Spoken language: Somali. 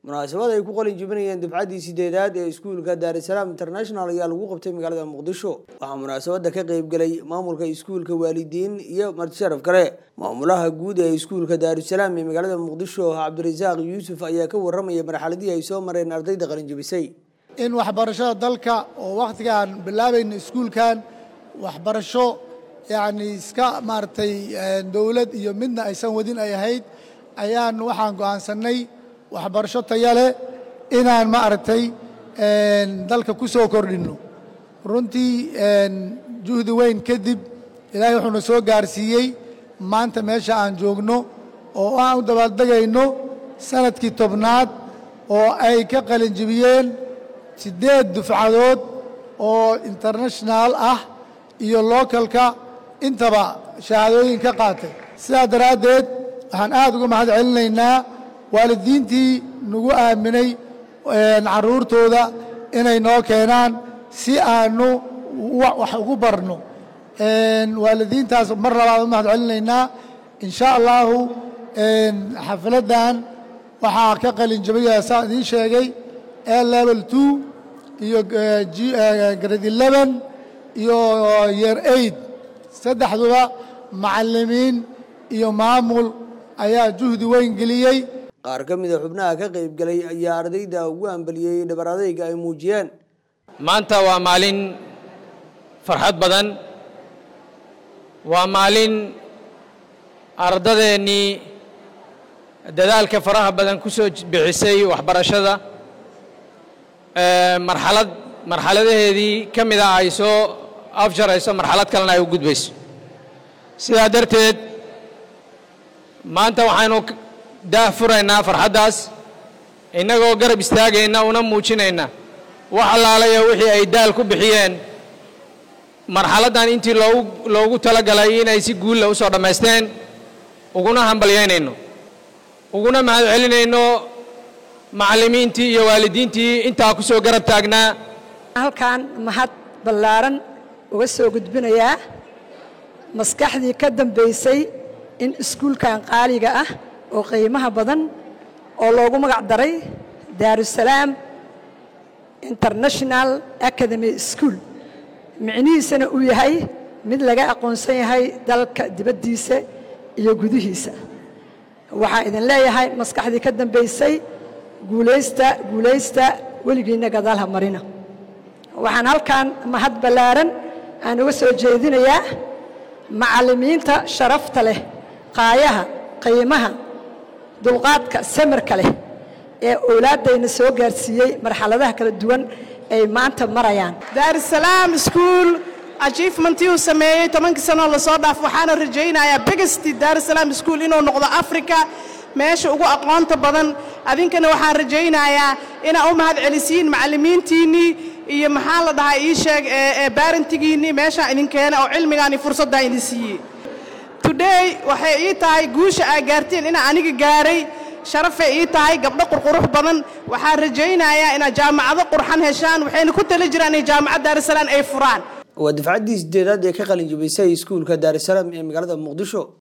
munaasabad ay ku qalin jebinayeen dufcaddii sideedaad ee iskuulka daarisalaam international ayaa lagu qabtay magaalada muqdisho waxaa munaasabadda ka qeybgelay maamulka iskuulka waalidiin iyo martisharaf kale maamulaha guud ee iskuulka daarusalaam ee magaalada muqdisho cabdirasaaq yuusuf ayaa ka warramaya marxaladii ay soo mareen ardayda qalin jebisay in waxbarashada dalka oo wakhtigaan bilaabayna iskuulkan waxbarasho yacni iska maaragtay dowlad iyo midna aysan wadin ay ahayd ayaan waxaan go'aansannay waxbarasho taya leh inaan maaragtay dalka ku soo kordhinno runtii juhdi weyn kadib ilaahay wuxuuna soo gaarsiiyey maanta meesha aan joogno oo aan u dabaaldegayno sanadkii tobnaad oo ay ka qalin jebiyeen siddeed dufcadood oo international ah iyo localka intaba shahaadooyin ka qaatay sidaa daraaddeed waxaan aad uga mahad celinaynaa waalidiintii nagu aaminay carruurtooda inay noo keenaan si aanu wax ugu barno waalidiintaas mar labaad u mahad celinaynaa in sha allahu xafiladdan waxaa ka qalin jabaya saa idiin sheegay a level two iyo grade eleven iyo year eight saddexduba macallimiin iyo maamul ayaa juhdi weyn geliyey qaar ka mida xubnaha ka qaybgelay ayaa ardayda ugu ambaliyey dhabar adayga ay muujiyeen maanta waa maalin farxad badan waa maalin ardadeennii dadaalka faraha badan ku soo bixisay waxbarashada marxalad marxaladaheedii ka mida ay soo afjarayso marxalad kalena ay u gudbayso sidaa darteed maanta waxaynu daah furaynaa farxaddaas innagoo garab istaagayna una muujinayna wax allaalaya wixii ay daal ku bixiyeen marxaladdan intii loogu loogu talagalay inay si guulla u soo dhammaysteen uguna hambalyaynayno uguna mahad celinayno macallimiintii iyo waalidiintii intaa ku soo garab taagnaa halkan mahad ballaaran uga soo gudbinayaa maskaxdii ka dambaysay in iskuulkan qaaliga ah oo qiimaha badan oo loogu magac daray daarusalaam international academy school micnihiisana uu yahay mid laga aqoonsan yahay dalka dibaddiisa iyo gudihiisa waxaa idin leeyahay maskaxdii ka dambaysay guulaysta guulaysta weligiinna gadaalha marina waxaan halkan mahad ballaaran aan uga soo jeedinayaa macallimiinta sharafta leh qaayaha qiimaha dulqaadka samirka leh ee owlaaddayna soo gaarsiiyey marxaladaha kala duwan ay maanta marayaan daarusalaam iskuul achievmentii uu sameeyey tobankii sanoo lasoo dhaaf waxaana rajaynayaa begesti daarusalaam iskuul inuu noqdo africa meesha ugu aqoonta badan adinkana waxaan rajaynayaa inaa u mahad celisiin macallimiintiinnii iyo maxaa la dhahaa ii sheeg ee baarantigiinnii meeshaan idin keena oo cilmigaan iyo fursaddaa idin siiyey today waxay ii tahay guusha aa gaarteen inaa aniga gaaray sharafay ii tahay gabdho qurqurux badan waxaan rajaynayaa inaad jaamacado qurxan heshaan waxayna ku tali jiraan in jaamacad daarusalaam ay furaan waa dufcaddii sideedaad ee ka qalin jebisay iskuulka daarusalaam ee magaalada muqdisho